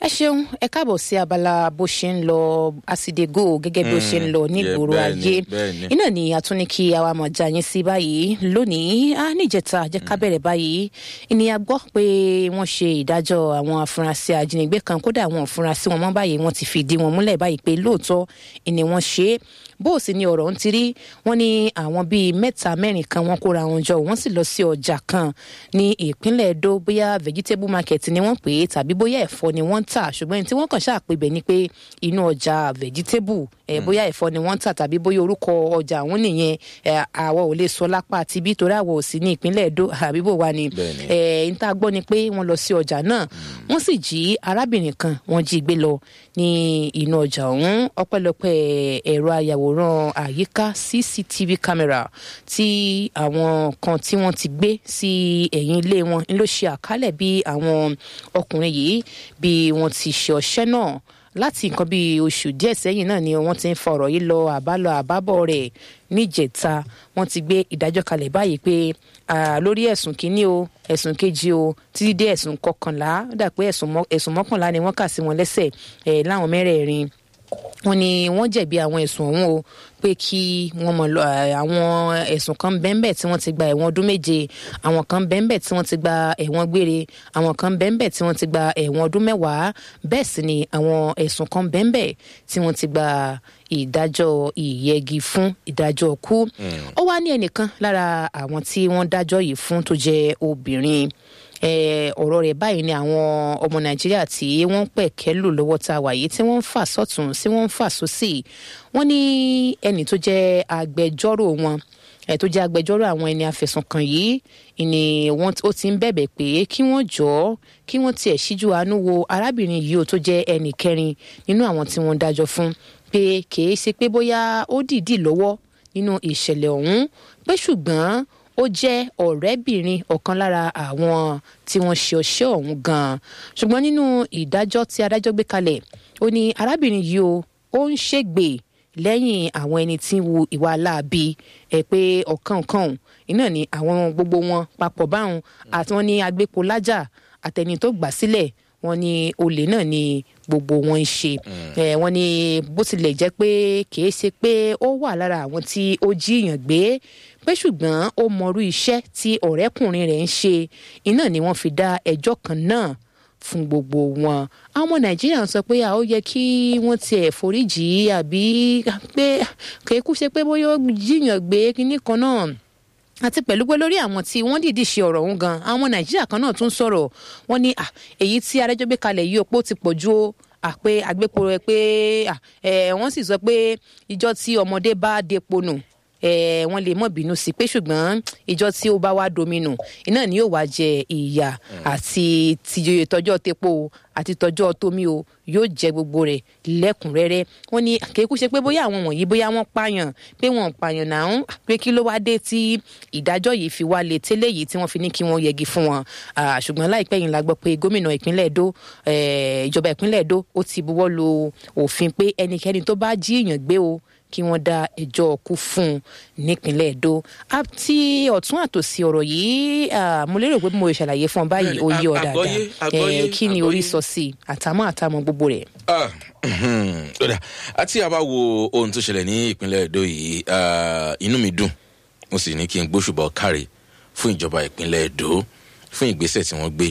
ẹ ṣeun ẹ káàbọ̀ sí abala bó ṣe ń lọ àsìdégò gẹ́gẹ́ bí ó ṣe ń lọ nígboro bẹ́ẹ̀ ni, ayé bẹ́ẹ̀ ni. iná ni a tún ní kí àwa mọ̀ já yín sí báyìí lónìí a níjẹta jẹ́ ká bẹ̀rẹ̀ báyìí ìníyà gbọ́ pé wọ́n ṣe ìdájọ́ àwọn afurasí ajínigbé kan kódà àwọn afurasí wọn mọ́ báyìí wọ́n ti fìdí wọn múlẹ̀ báyìí pé lóòótọ́ ìní wọ́n ṣe é bó o sì ní ọ̀rọ̀ ń tirí wọ́n ní àwọn bíi mẹ́ta mẹ́rin kan wọ́n kóra wọn jọ wọ́n sì lọ sí ọjà kan ní ìpínlẹ̀ Edo bóyá vegetable market ni wọ́n pè é tàbí bóyá ẹ̀fọ́ ni wọ́n ń tà ṣùgbọ́n ẹni tí wọ́n kàn ṣàpèbẹ̀ ni pé inú ọjà vegetable ẹ̀ bóyá ẹ̀fọ́ ni wọ́n ń tà tàbí bóyá orúkọ ọjà àwọn nìyẹn ẹ̀ àwọ̀ ò lè sọ lápá àti bí torí àwọ̀ ò sí ní ìpínlẹ̀ Edo àbí bò wá ni Bẹ́ẹ̀ni. ẹ̀ ń tá a gbọ́ ni pé wọ́n lọ sí ọjà náà wọ́n sì jí arábìnrin kan wọ́n jí gbé lọ ní inú ọjà ọ̀hún ọpẹ́lọpẹ́ ẹ̀rọ ayàwòrán àyíká cctv camera tí àwọn kan tí wọ́n ti gbé sí ẹ̀yìn ilé wọn ń ló ṣe àkálẹ̀ bí àwọn ọkùnrin yìí bí wọ́n ti ṣe ọṣẹ́ náà láti nǹkan bíi oṣù díẹ̀ sẹ́yìn náà ni wọ́n ti ń fa ọ̀rọ̀ yìí lọ àbálọ àbábọ̀ rẹ̀ níjẹta wọ́n ti gbé ìdájọ́ kalẹ̀ báyìí pé ah, lórí ẹ̀sùn kínní o ẹ̀sùn kejì o títí dé ẹ̀sùn kọkànlá ó dà pé ẹ̀sùn mọ́- ẹ̀sùn mọ́kànlá ni wọ́n kà sí wọn lẹ́sẹ̀ ẹ̀ láwọn mẹ́rẹ̀ẹ̀rin wọ́n ní wọ́n jẹ̀bi àwọn ẹ̀sùn ọ̀hún o pé kí wọ́n mọ̀ lọ ẹ̀, àwọn ẹ̀sùn kan bẹ́ẹ̀nbẹ́ tí wọ́n ti gba ẹ̀wọ̀n ọdún méje àwọn kan bẹ́ẹ̀nbẹ́ tí wọ́n ti gba ẹ̀wọ̀n gbére àwọn kan bẹ́ẹ̀nbẹ́ tí wọ́n ti gba ẹ̀wọ̀n ọdún mẹ́wàá bẹ́ẹ̀ sì ni àwọn ẹ̀sùn kan bẹ́ẹ̀nbẹ́ tí wọ́n ti gba ìdájọ́ ìyẹgi fún ìdájọ́ kú ó wá ní ẹnìkan lára àwọn tí wọ́n dájọ́ yìí fún tó jẹ́ obìnrin Eh, ọ̀rọ̀ rẹ̀ báyìí ni àwọn ọmọ nàìjíríà tí wọ́n ń pẹ̀kẹ́ lò lọ́wọ́ tá a wà yìí tí wọ́n ń fà sọ́tún tí wọ́n ń fà sósì wọ́n ní ẹnì tó jẹ́ agbẹjọ́rò wọn ẹ̀ tó jẹ́ agbẹjọ́rò àwọn ẹni afẹ̀sùnkàn yìí ni wọ́n ó ti ń bẹ̀bẹ̀ pé kí wọ́n jọ̀ọ́ kí wọ́n tiẹ̀ ṣíjú àánú wo arábìnrin yìí ó tó jẹ́ ẹnì kẹrin nínú àwọn tí wọ́n dájọ́ fún pé kìí ṣe pé bóyá ó dìídì lọ́wọ́ nínú ìṣẹ̀lẹ̀ ọ̀hún pé ṣùgbọ́n ó jẹ́ ọ̀rẹ́bìnrin ọ̀kan lára àwọn tí wọ́n ṣe ọṣẹ́ ọ̀hún gan-an ṣùgbọ́n nínú ìdájọ́ tí adájọ́ gbé kalẹ̀ ó ní arábìnrin yìí o ó ń ṣègbè lẹ́yìn àwọn ẹni tí ń wu ìwà láabi ẹ̀ pé ọ̀kan kan iná ni àwọn gbogbo wọn papọ̀ báwọn àti wọn ní agbépo lájà àtẹni tó gbà sílẹ̀ wọn ní olè náà ni gbogbo wọn ń ṣe ẹ wọn ní bó tilẹ̀ jẹ́ pé kìí ṣe pé ó wà lára àwọn tí ó jíyàn gbé pé ṣùgbọ́n ó mọrú iṣẹ́ tí ọ̀rẹ́kùnrin rẹ̀ ń ṣe iná ni wọ́n fi dá ẹjọ́ kan náà fún gbogbo wọn àwọn ọmọ nàìjíríà ń sọ pé a ó yẹ kí wọ́n tiẹ̀ foríjì àbí pé kéékù ṣe pé bóyá ó jíyàn gbé kinní kan náà àti pẹ̀lú pé lórí àwọn tí wọ́n dìídì ṣe ọ̀rọ̀ ọ̀hún gan àwọn nàìjíríà kan náà tún sọ̀rọ̀ wọ́n ní à èyí tí adájọ́ gbé kalẹ̀ yìí opó ti pọ̀ ju ó à pé àgbépo rẹ pé à ẹ̀ wọ́n sì sọ pé ìjọ tí ọmọdé bá depo nù ẹ̀ wọ́n lè mọ̀ bínú sí pé ṣùgbọ́n ìjọ tí ó bá wá domino iná ni yóò wá jẹ ìyà àti ti tọjọ́ tepo o àti tọjọ́ tómi o yóò jẹ gbogbo rẹ̀ lẹ́kùnrẹ́rẹ́ wọ́n ní àkékù ṣe pé bóyá àwọn wọ̀nyí bóyá wọ́n pààyàn pé wọ́n pààyàn náà ń pé kí ló wá dé tí ìdájọ́ yìí fi wá lé tẹ́lẹ̀ yìí tí wọ́n fi ní kí wọ́n yẹgi fún wọn Ah, ṣùgbọ́n láìpẹ́ yìí la gbọ́ pé gómìnà ìpínlẹ̀ Èdó eh, ìjọba ìpínlẹ̀ Èdó ó ti buwọ́ lu òfin pé ẹnikẹ́ni tó bá jí èèyàn gbé o kí wọ́n dá ẹjọ́ ọkú fún un nípínlẹ̀ Èdó àti ọ̀tún àtòsí ọ̀rọ̀ yìí ah, mo lérò pé mo ṣàlàyé fún ọ báyìí ó yé ọ Àgbọ́yé, dáadáa àgbọ́yé, Eh, kí ni orí àgbọ́yé. sọ sí i àtàmọ́ àtàmọ́ gbogbo rẹ̀. Ah, ọ̀dà àti àbá wo ohun tó ṣẹlẹ̀ ní ìpínlẹ̀ Èdó yìí ah, inú mi dùn mo sì ní kí n gbóṣùbọ̀ káre fún ìjọba ìpínlẹ̀ Èdó fún ìgbésẹ̀ tí wọ́n gbé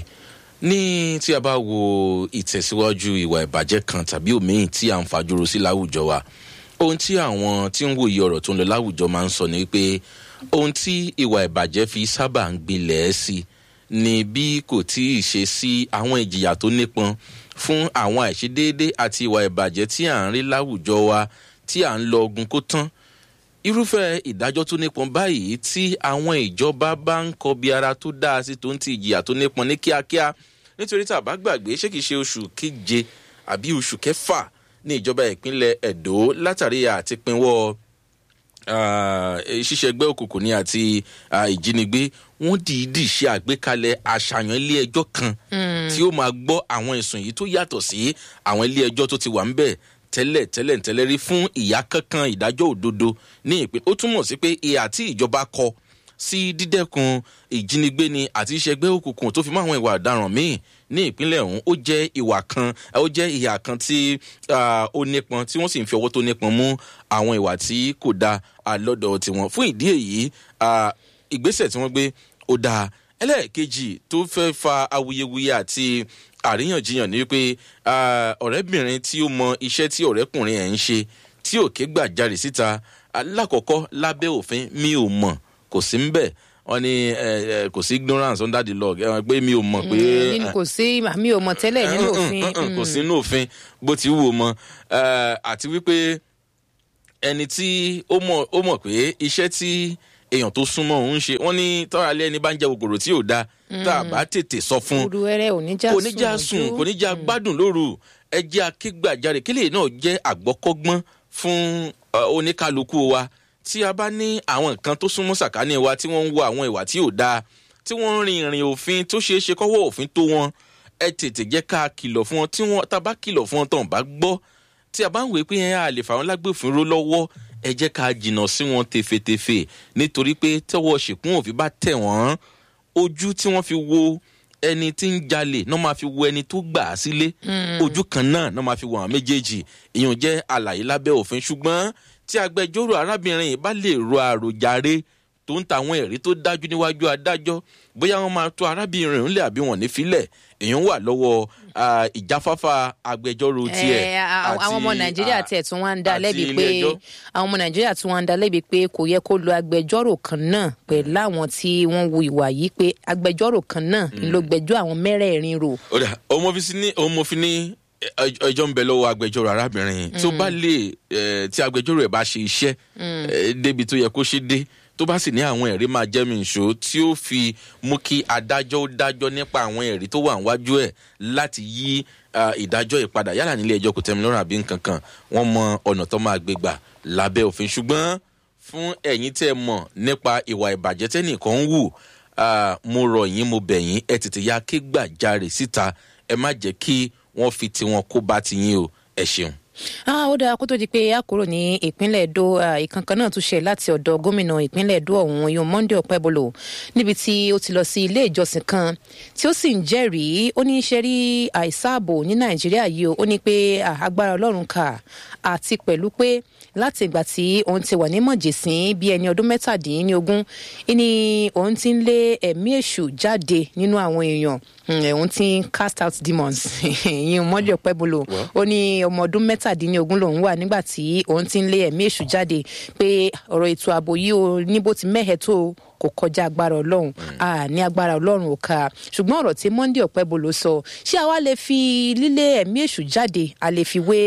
ní tí a bá wo ìtẹ̀síwájú ìwà ìbàjẹ́ kan tàbí òmíì tí à ń fàjọrò sí láwùjọ wa ohun tí àwọn tí ń wòye ọ̀rọ̀ tó ń lọ láwùjọ máa ń sọ ni pé ohun tí ìwà ìbàjẹ́ fi sábà ń gbilẹ̀ sí ni bí kò tí ì ṣe sí àwọn ìjìyà tó nípọn fún àwọn àìṣedéédé àti ìwà ìbàjẹ́ tí à ń rí láwùjọ wa tí à ń lọ ogun kó tán irúfẹ́ ìdájọ́ tó nípọn báyìí tí àwọn ìjọba bá ń kọbi ara tó dáa sí tó ń ti ìjìyà tó nípọn ní kíákíá nítorí tá a bá gbàgbé ṣé kìí ṣe oṣù keje àbí oṣù kẹfà ní ìjọba ìpínlẹ̀ Ẹdó látàrí àtipínwọ́ ah, ṣíṣe ẹgbẹ́ òkùnkùn ní àti ah, ìjínigbé wọ́n dìídì ṣe àgbékalẹ̀ àṣàyàn ilé ẹjọ́ kan tí ó máa gbọ́ àwọn ẹ̀sùn yìí tó yàtọ̀ sí àwọn ilé ẹjọ́ tó ti wà ń bẹ̀ tẹ́lẹ̀ tẹ́lẹ̀ tẹ́lẹ̀ rí fún ìyá kankan ìdájọ́ òdodo ní ìpín ó túmọ̀ sí pé ìhà tí ìjọba kọ sí dídẹ́kun ìjínigbé ni àti ìṣẹ́gbẹ́ òkùnkùn tó fi mọ́ àwọn ìwà ọ̀daràn míì ní ìpínlẹ̀ ọ̀hún ó jẹ́ ìwà kan ó jẹ́ ìhà kan tí ó nípọn tí wọ́n sì ń fi ọwọ́ tó nípọn mú àwọn ìwà tí kò da lọ́dọ̀ tiwọn fún ìdí èyí ìgbésẹ̀ tí wọ́n gbé ó dáa ẹlẹ́ẹ̀kejì tó fẹ́ fa awuyewuye àti àríyànjiyàn ni wípé ọ̀rẹ́bìnrin tí ó mọ iṣẹ́ tí ọ̀rẹ́kùnrin ẹ̀ ń ṣe tí òkè gbà jáde síta alákọ̀ọ́kọ́ lábẹ́ òfin mi ò mọ̀ kò sí ń bẹ̀ wọ́n ní kò sí ignorance under the law ẹ pé mi ò mọ̀ pé. nínú kò sí mi ò mọ̀ tẹ́lẹ̀ nínú òfin. kò sí nínú òfin bó ti wù ú mọ àti wípé ẹni tí ó mọ̀ pé iṣẹ́ tí èèyàn tó súnmọ́ òun ṣe wọ́n ní tọ́ra lé ẹni bá ń jẹ kòkòrò tí ò da tá a bá tètè sọ fún olùwẹ̀rẹ̀ kò ní já sùn kò ní já gbádùn lóru ẹ jẹ́ akégbàjáre kílè náà jẹ́ àgbọ́kọ́gbọ́n fún oníkálukú wa tí a bá ní àwọn nǹkan tó súnmọ́ sàkání wa tí wọ́n ń wo àwọn ìwà tí ò dáa tí wọ́n ń rin ìrìn òfin tó ṣeé ṣe kọ́wọ́ òfin tó wọn ẹ tètè jẹ́ ká kìlọ̀ fún wọn tí wọ́n tá a bá kìlọ̀ fún wọn tán bá gbọ́ tí a bá ń wèé pé ẹ á lè fà wọn lágbèfínró lọ́wọ́ ẹ jẹ́ ká jìnnà sí wọn tefetefe nítorí pé tẹ́wọ́ ṣìkún òfin bá tẹ̀ wọ́n ojú tí wọ́n fi wo ẹni tí ń jalè náà máa fi wo ẹni tó gbà á sílé ojú kan náà náà máa fi wo àwọn méjèèjì ìyẹn jẹ́ àlàyé lábẹ́ òfin ṣùgbọ́n tí agbẹjọ́rò arábìnrin yìí bá lè ro àròjàre tó ń ta àwọn ẹ̀rí tó dájú níwájú adájọ́ bóyá wọ́n máa tó arábìnrin ńlẹ̀ àbí wọ́n ní filẹ̀ èèyàn wà lọ́wọ́ ìjáfáfá agbẹjọ́rò tiẹ̀ àti àwọn ọmọ nàìjíríà tiẹ̀ tún wá ń dá lẹ́bi pé àwọn ọmọ nàìjíríà tún wá ń dá lẹ́bi pé kò yẹ kó lo agbẹjọ́rò kan náà pẹ̀lú àwọn tí wọ́n wu ìwà yìí pé agbẹjọ́rò kan náà ló gbẹjọ́ àwọn mẹ́rẹ̀ẹ̀rin rò. ọmọfin ní ẹjọ́ ń bẹ lọ́wọ́ agbẹjọ́rò arábìnrin tó bá lè tí agbẹjọ́rò ẹ̀ bá ṣe iṣẹ́ débi tó yẹ kó ṣe dé tó bá sì ní àwọn ẹ̀rí máa jẹ́ mi ìṣó tí ó fi mú kí adájọ́ ó dájọ́ nípa àwọn ẹ̀rí tó wà níwájú ẹ̀ láti yí ìdájọ́ ìpadà yálà nílé ẹjọ́ kò tẹ́mi lọ́rùn àbí nǹkan kan wọ́n mọ ọ̀nà tó máa gbé gbà lábẹ́ òfin ṣùgbọ́n fún ẹ̀yin tẹ́ mọ̀ nípa ìwà ìbàjẹ́ tẹ́nìkan ń wù mo rọ̀ yín mo bẹ̀ yín ẹ tètè ya ké gbàjarè síta ẹ má jẹ́ kí wọ́n fi tiwọn kó bá ti yín o ẹ ṣeun ah ó dáa kó tó di pé a kúrò ní ìpínlẹ̀ èdò ìkankan náà tún ṣe láti ọ̀dọ̀ gómìnà ìpínlẹ̀ èdò ọ̀hún yóò monday ọ̀pẹ́bolo níbi tí ó ti lọ sí ilé ìjọsìn kan tí ó sì ń jẹ́rìí ó ní í ṣe rí àìsáàbò ní nàìjíríà yìí ó ní pé agbára ọlọ́run kà àti pẹ̀lú pé láti ìgbà tí òun ti wà ní mọ̀jẹ̀sín bí ẹni ọdún mẹ́tàdínlógún ni òun ti ń lé ẹ̀mí èṣù jáde nínú àwọn èèyàn òun ti ń cast out demons ìyẹn monday ọ̀pẹ́bolo ó ní ọmọ ọdún mẹ́ta mẹ́tàdínlógún lòun wà nígbà tí òun ti ń lé ẹ̀mí èṣù jáde pé ọ̀rọ̀ ètò ààbò yìí ó ní bó ti mẹ́hẹ̀ẹ́ tó kò kọjá agbára ọlọ́run a ní agbára ọlọ́run ò ká ṣùgbọ́n ọ̀rọ̀ tí monday ọ̀pẹ́bolo sọ ṣé àwa lè fi lílé ẹ̀mí èṣù jáde a lè fi wé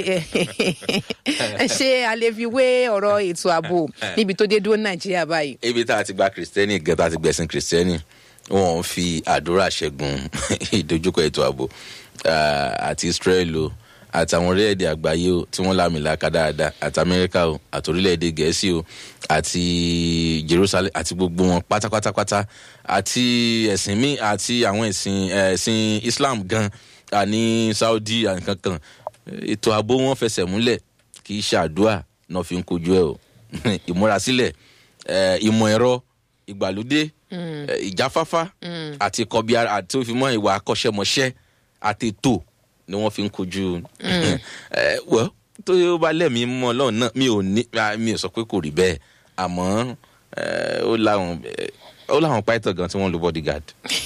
ṣé a lè fi wé ọ̀rọ̀ ètò ààbò níbi tó dé dúró nàìjíríà báyìí. ibi tá a ti gba kìrìsìtẹ́nì gan tá a ti gbẹ̀sìn kìrìsìtẹ́nì wọn fi àdúrà ṣẹ́gun ìdojúkọ ètò ààbò àti israel o àtàwọn orílẹ̀-èdè àgbáyé o tí wọ́n lámìlaka dáadáa àti amẹ́ríkà o àti orílẹ̀-èdè gẹ̀ẹ́sì o àti jerusalem àti gbogbo wọn pátápátápátá àti ẹ̀sìn míì àti àwọn ẹ̀sìn ẹ̀sìn islam gan àní saudi ànkankan ètò ààbò wọn fẹsẹ̀ múlẹ̀ kì í ṣàdúà náà fi ń kojú ẹ o ìmúrasílẹ̀ ìmọ̀ ẹ̀rọ ìgbàlódé ìjáfáfá àti kọbi àti òfin mọ́ ìwà akọ́ṣẹ́mọṣẹ́ àti ètò ni wọ́n fi ń kojú wọ́ tó yóò bá lẹ́mìí mọ́ ọlọ́run náà mi ò ní mi ò sọ pé kò rí bẹ́ẹ̀ àmọ́ ó láwọn ó láwọn pàìtàn gan tí wọ́n lo bodyguard.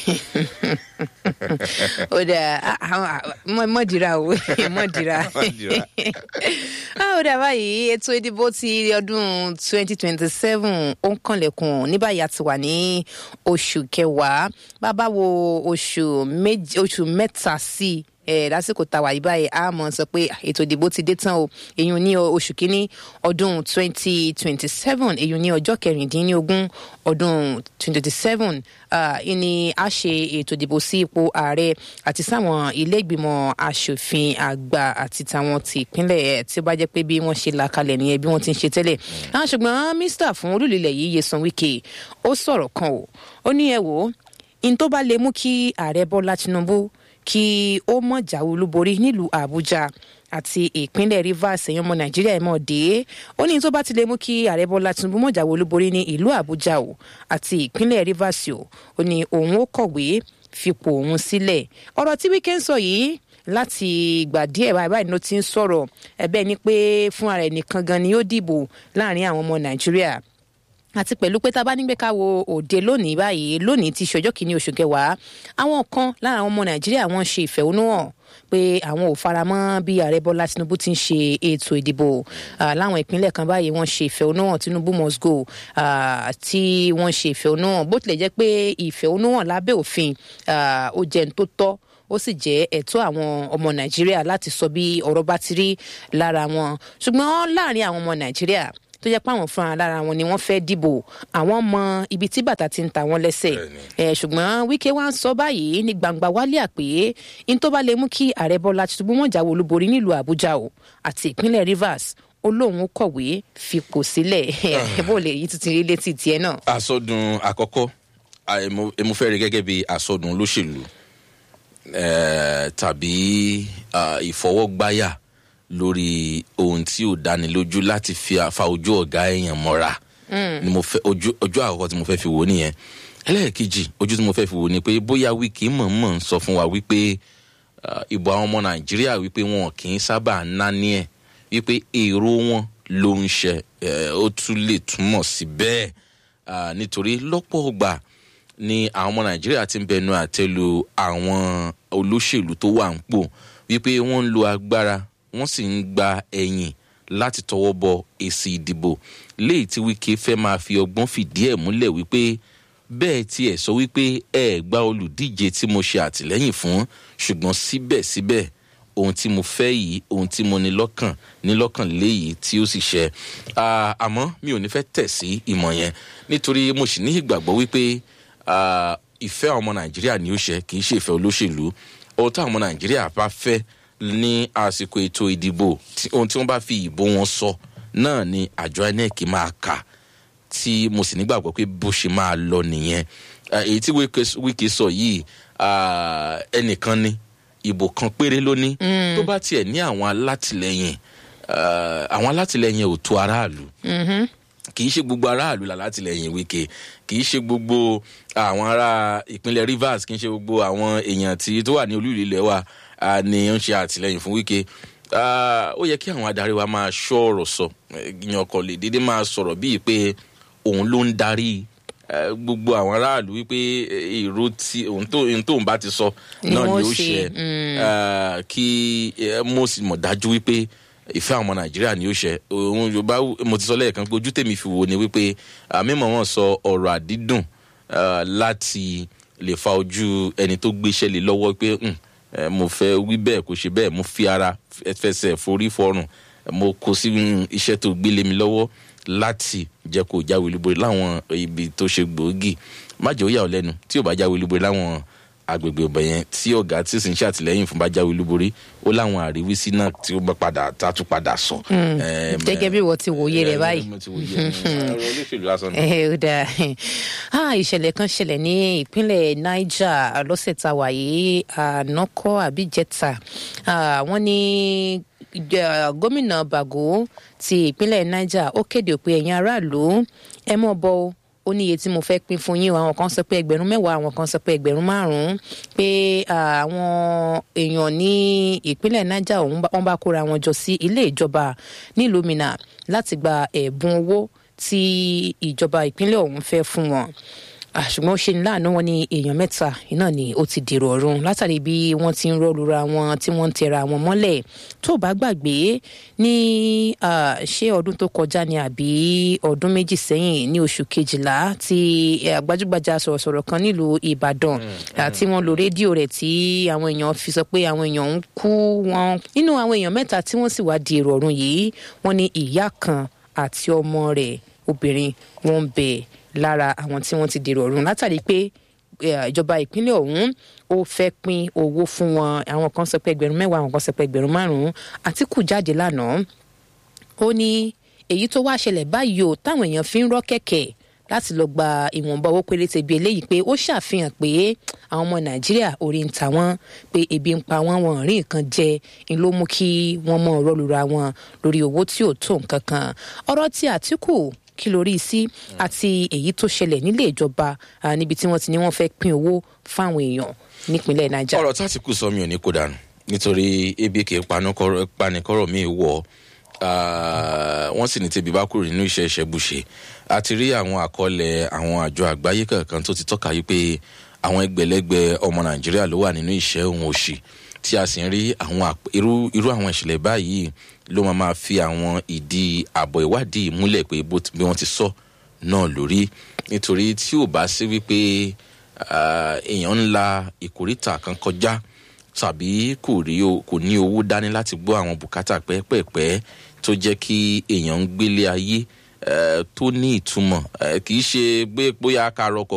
ó dà mọ̀dìrà o mọ̀dìrà ó dà báyìí ètò ìdìbò ti ọdún twenty twenty seven ó ń kànlẹ̀kùn ní báyìí a ti wà ní oṣù kẹwàá bàbá wo oṣù mẹ́ta sí i ẹ lásìkò tàwa yìí báyìí a mọ̀ sọ pé ètò ìdìbò ti dé tán o èyí ní oṣù kínní ọdún twenty twenty seven èyí ní ọjọ́ kẹrìndínlógún ọdún twenty twenty seven ní a ṣe ètò ìdìbò sí ipò ààrẹ àti sáwọn ilé ìgbìmọ̀ asòfin àgbà àti tàwọn ti ìpínlẹ̀ tí ó bá jẹ́ pé bí wọ́n ṣe là kalẹ̀ nìyẹn bí wọ́n ti ń ṣe tẹ́lẹ̀ ṣùgbọ́n mínísítà fún olùlélẹ̀ yìí Nyesom Wike ó sọ̀rọ̀ kan o ó ní ẹ wò ó in tó bá lè mú kí ààrẹ Bọ́lá Tinubu kí ó mọ̀ jáwé olúborí nílùú àbújá àti ìpínlẹ̀ rivers ẹ̀yàn ọmọ nàìjíríà ẹ̀ mọ̀ dé ó ní tó bá ti lè mú kí ààrẹ bọ́lá tinubu mọ̀ jáwé olúborí ní ìlú àbújá o àti ìpínlẹ̀ rivers o ó ní òun ó kọ̀wé fipò òun sílẹ̀ ọ̀rọ̀ tí wíkẹ́ ń sọ yìí láti ìgbà díẹ̀ báyìí báyìí ló ti ń sọ̀rọ̀ ẹ̀bẹ̀ ni pé fún ara ẹ̀ nìkan gan ni ó dìbò láàrin àwọn ọmọ nàìjíríà àti pẹ̀lú pé tá a bá nígbẹ́ ká wo òde lónìí báyìí lónìí ti ṣọjọ́ kìíní oṣù kẹwàá àwọn kan lára àwọn ọmọ nàìjíríà wọ́n ṣe ìfẹ̀hónúhàn pé àwọn ò faramọ́ bí ààrẹ bọ́lá tinubu ti ń ṣe ètò ìdìbò láwọn ìpínlẹ̀ kan báyìí wọ́n ṣe ìfẹ̀hónúhàn tinubu must go tí wọ́n ṣe ìfẹ̀hónúhàn bó tilẹ̀ jẹ́ pé ìfẹ̀hónúhàn lábẹ́ òfin ó jẹ́ ní tó tọ́ ó sì jẹ́ ẹ̀tọ́ àwọn ọmọ nàìjíríà láti sọ bí ọ̀rọ̀ bá ti rí lára wọn ṣùgbọ́n láàrin àwọn ọmọ nàìjíríà tó jẹ́ pé àwọn fúnra lára wọn ni wọ́n fẹ́ dìbò àwọn mọ ibi tí bàtà ti ń ta wọn lẹ́sẹ̀ ẹ̀ ṣùgbọ́n wíkẹ́ wá ń sọ báyìí ní gbangba wálé àpè ní tó bá lè mú kí ààrẹ bọ́lá tinubu wọn jáwé olúborí nílùú àbújá o àti ìpínlẹ̀ rivers olóhùn kọ̀wé fipò sílẹ̀ bó lè yí tuntun rí létí tiẹ̀ náà. àsọdùn àkọ́kọ́ mo fẹ́ rí gẹ́gẹ́ bí àsọdùn olóṣèlú tàbí ìfọwọ́gbáyà lórí ohun tí ò dáni lójú láti fi fa ojú ọ̀gá èèyàn mọ́ra ni mo fẹ́ ojú ojú àkọ́kọ́ tí mo fẹ́ fi wò nìyẹn ẹlẹ́ẹ̀kejì ojú tí mo fẹ́ fi wò ni pé bóyá wíkì mọ̀ọ́mọ̀ ń sọ fún wa wípé ìbò àwọn ọmọ nàìjíríà wípé wọn kì í sábà náni ẹ̀ wípé èrò wọn ló ń ṣe ó tún lè túmọ̀ sí bẹ́ẹ̀ nítorí lọ́pọ̀ ọgbà ni àwọn ọmọ nàìjíríà ti ń bẹnu àtẹ́lu àwọn olóṣèlú tó wà ń pò wípé wọ́n ń lo agbára wọ́n sì ń gba ẹ̀yìn láti tọwọ́ bọ èsì ìdìbò léyìí tí wíkẹ́ fẹ́ máa fi ọgbọ́n fìdí ẹ̀ múlẹ̀ wípé bẹ́ẹ̀ tí ẹ̀ sọ wípé ẹ gba olùdíje tí mo ṣe àtìlẹ́yìn fún ṣùgbọ́n síbẹ̀síbẹ̀ ohun tí mo fẹ́ yìí ohun tí mo ní lọ́kàn ní lọ́kàn léyìí tí ó sì ṣe àmọ́ mi ò ní fẹ́ tẹ̀ sí ìmọ̀ yẹn nítorí mo sì ní ìgbàgbọ́ wípé ìfẹ́ àwọn ọmọ nàìjíríà ni ó ṣe kì í ṣe ìfẹ́ olóṣèlú ohun táwọn ọmọ nàìjíríà bá fẹ́ ní àsìkò ètò ìdìbò ohun tí wọ́n bá fi ìbò wọn sọ náà ni àjọ inec máa kà tí mo sì nígbàgbọ́ pé bó ṣe máa lọ nìyẹn èyí tí wíkì sọ yìí ẹnìkan ni ìbò kan péré ló ní tó bá tiẹ̀ ní àwọn alátìlẹyìn àwọn alátìlẹyìn ò tó aráàlú kì í ṣe gbogbo aráàlú la látìlẹyìn wíkẹ kì í ṣe gbogbo àwọn ará ìpínlẹ̀ rivers kì í ṣe gbogbo àwọn èèyàn tí tó wà ní olú ilẹ̀ wa ni ó ń ṣe àtìlẹyìn fún wíkẹ ó yẹ kí àwọn adarí wa máa ṣọ́ ọ̀rọ̀ sọ ìyàn ọkọ̀ lè dédé máa sọ̀rọ̀ bíi pé òun ló ń darí gbogbo àwọn aráàlú wípé èrò tí òun tó ń bá ti sọ náà ni ó ṣe kí mo sì mọ̀ dájú wípé ìfẹ́ àwọn ọmọ nàìjíríà ni ó ṣe òun yorùbá mo ti sọ lẹ́ẹ̀kan pé ojú tèmi fi wò ni wípé mímọ̀ wọn sọ ọ̀rọ̀ àdídùn láti lè fa ojú ẹni tó gbéṣẹ́ lé lọ́wọ́ pé mo fẹ́ wí bẹ́ẹ̀ kò ṣe bẹ́ẹ̀ mo fi ara fẹsẹ̀ forí fọrùn mo kó sí iṣẹ́ tó gbélé mi lọ́wọ́ láti jẹ́ kó jáwé olúborí láwọn ibi tó ṣe gbòógì má jẹ́ ó yà ọ́ lẹ́nu tí ò bá jáwé olúborí láwọn agbègbè ọbẹ̀ yẹn tí ọ̀gá tí sì ń ṣàtìlẹ́yìn fún bá jáwé olúborí ó láwọn àríwísí náà tí ó bá padà tá a tún padà sọ. gẹ́gẹ́ bí wọ́n ti wòye rẹ̀ báyìí. mo ti wòye rẹ̀ olóṣèlú lásán ni. ẹ ó dáa ìṣẹ̀lẹ̀ kan ṣẹlẹ̀ ní ìpínlẹ̀ niger lọ́sẹ̀ tá a wà yìí ànákọ́ àbíjẹta wọ́n ní gómìnà bago ti ìpínlẹ̀ niger ó kéde pé ẹ̀yin aráàlú ẹ mọ̀ bọ́ o ó ní iye tí mo fẹ́ pín fún yín o àwọn kan sọ pé ẹgbẹ̀rún mẹ́wàá àwọn kan sọ pé ẹgbẹ̀rún márùn-ún pé àwọn èèyàn ní ìpínlẹ̀ niger ọ̀hún wọ́n bá kóra wọn jọ sí ilé ìjọba nílùú minna láti gba ẹ̀bùn owó tí ìjọba ìpínlẹ̀ ọ̀hún fẹ́ fún wọn ṣùgbọ́n ó ṣe ní láàánú wọn ní èèyàn mẹ́ta iná ni ó ti dèrò ọ̀run látàrí bí wọ́n ti ń rọ́lura wọn tí wọ́n ń tẹra wọn mọ́lẹ̀ tó bá gbàgbé ní ṣé ọdún tó kọjá ni àbí ọdún méjì sẹ́yìn ní oṣù kejìlá tí gbajúgbajà sọ̀rọ̀sọ̀rọ̀ kan nílùú ìbàdàn tí wọ́n lo rédíò rẹ̀ tí àwọn èèyàn fi sọ pé àwọn èèyàn ń kú wọn nínú àwọn èèyàn mẹ́ta tí wọ́n sì wá di èrò ọ̀run yìí wọ́n ní ìyá kan àti ọmọ rẹ̀ obìnrin wọn ń bẹ lára àwọn tí wọ́n ti dèrò ọ̀run látàrí pé ìjọba ìpínlẹ̀ ọ̀hún ó fẹ́ pín owó fún wọn àwọn kan sọ pé ẹgbẹ̀rún mẹ́wàá àwọn kan sọ pé ẹgbẹ̀rún márùn-ún àtìkù jáde lánàá ó ní èyí tó wá ṣẹlẹ̀ báyìí o táwọn èèyàn fi ń rọ́ kẹ̀kẹ́ láti lọ gba ìwọ̀nba owó péréte bíi eléyìí pé ó ṣàfihàn pé àwọn ọmọ nàìjíríà orí ń ta wọ́n pé ebi ń pa wọ́n wọn rí nǹkan jẹ ń ló mú kí wọ́n mọ̀ ọ̀rọ̀ lura wọn lórí owó tí ò tó nǹkan kan ọ̀rọ̀ tí àtìkù kí lórí sí àti èyí tó ṣẹlẹ̀ nílé ìjọba níbi tí wọ́n ti ní wọ́n fẹ́ pín owó fáwọn èèyàn nípínlẹ̀ nàìjíríà. ọ̀rọ̀ tátìkù sọ mi ò ní kó dànù nítorí ebi kì í panikọ́rọ̀ mi wọ̀ wọ́n sì ní tẹ̀bí bá kúrò nínú iṣẹ́ ìṣẹ́bùṣe àti rí àwọn àkọọ́lẹ̀ àwọn àjọ àgbáyé kankan tó ti tọ́ka yìí pé àwọn ẹgbẹ̀lẹ́gbẹ̀ ọmọ nàìjíríà ló wà nínú ìṣẹ́ òun òṣì tí a sì ń rí àwọn irú àwọn ìṣẹ̀lẹ̀ báyìí ló máa máa fi àwọn ìdí àbọ̀ ìwádìí múlẹ̀ pé bí wọ́n ti sọ náà lórí nítorí tí ò bá sí wípé èèyàn ńlá ìkórìtà kan kọjá tàbí kò rí kò ní owó dání láti gbọ́ àwọn bùkátà pẹ́ẹ́pẹ́ẹ́pẹ́ tó jẹ́ kí èèyàn ń gbélé ayé tó ní ìtumọ̀ kì í ṣe bóyá ká rọkọ̀